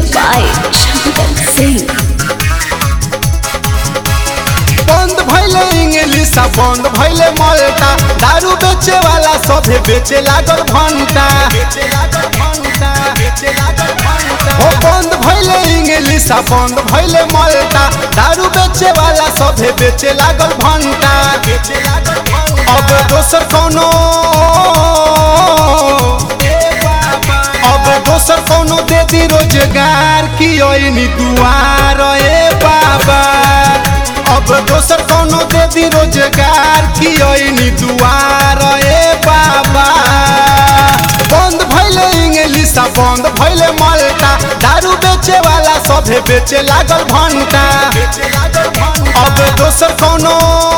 by Shankar Singh. बंद भैले English आ बंद भैले मल्टा दारू बेचे वाला सभे बेचे लागल भंटा हो बंद भैले इंग्लिश आ बंद भैले मल्टा दारू बेचे वाला सभे बेचे लागल भंटा अब दोसर कोनो अब दोसर कोनो दे दी रोजगार की ओइनी दुआर ए बाबा अब दोसर कोनो दे दी रोजगार की ओइनी दुआर ए बाबा बंद भैले इंग्लिश आ बंद भैले मल्टा दारू बेचे वाला सभे बेचे लागल भंटा अब दोसर कोनो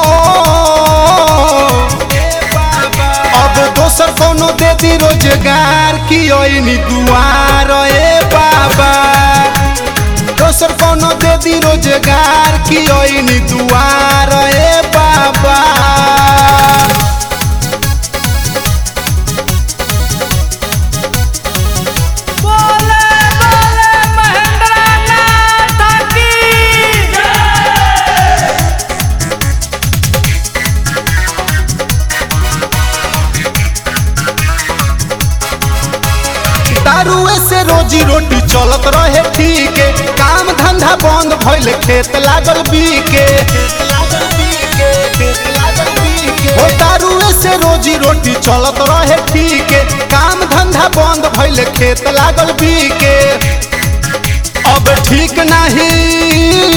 अब दोसर कोनो दे दी रोजगार की ओइनी दुआर ए बाबा दोसर कोनो दे दी रोजगार की ओइनी दुआर ए बाबा बोले बोले महेंद्र नाथ की दारुए से रोजी रोटी चलत रहे ठीक काम धंधा बंद भइल खेत लागल बीके हो दारुए से रोजी रोटी चलत रहे ठीक काम धंधा बंद भइल खेत लागल बीके अब ठीक नहीं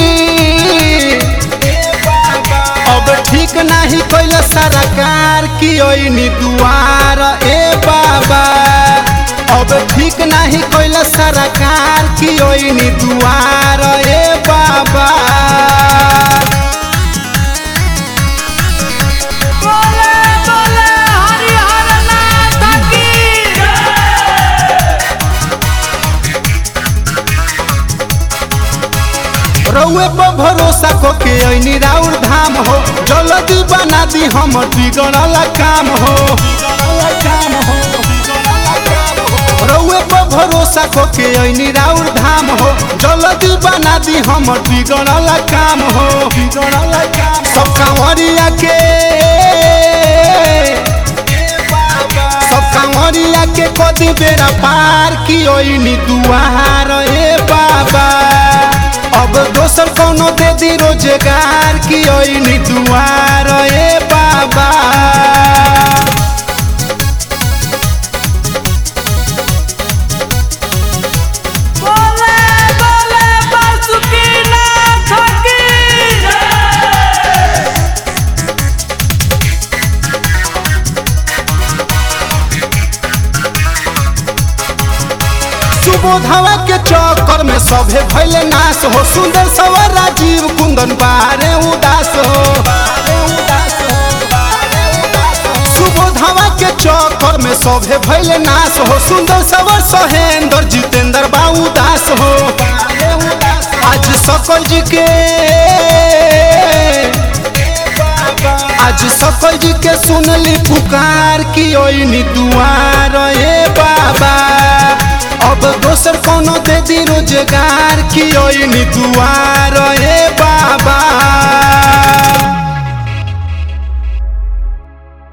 अब ठीक नहीं कैल सरकार की ओइनी दुआर ए बाबा अब ठीक नहीं कैल सरकार की ओइनी दुआर ए बाबा बोले बोले हरिहर नाथ की रउए पर भरोसा को के ऐनी राउर धाम हो जल्दी बना दी हम बिगड़ल काम हो रउए पर भरोसा को के ऐनी राउर धाम हो जल्दी बना दी हम बिगड़ल काम हो बिगड़ल काम सब कांवरिया के सब कांवरिया के कदी बेरा पार की ओइनी दुआर ए बाबा अब दोसर कोनो दे दी रोजगार की ओइनी दुआर ए बाबा बोले बोले बासुकी नाथ की सुबोधवा के चक्कर में सभे भैले नाश हो सुंदर सवर राजीव कुंदन बारे उदास हो सुबोधवा के चक्कर में सभे भैले नाश हो सुंदर सवर सहेंद्र जितेंद्र बाबू दास हो आज सकल जी के आज सकल जी के सुनली पुकार की ओइनी दुआर ए बाबा अब दोसर कोनो दे दी रोजगार की ओइनी दुआर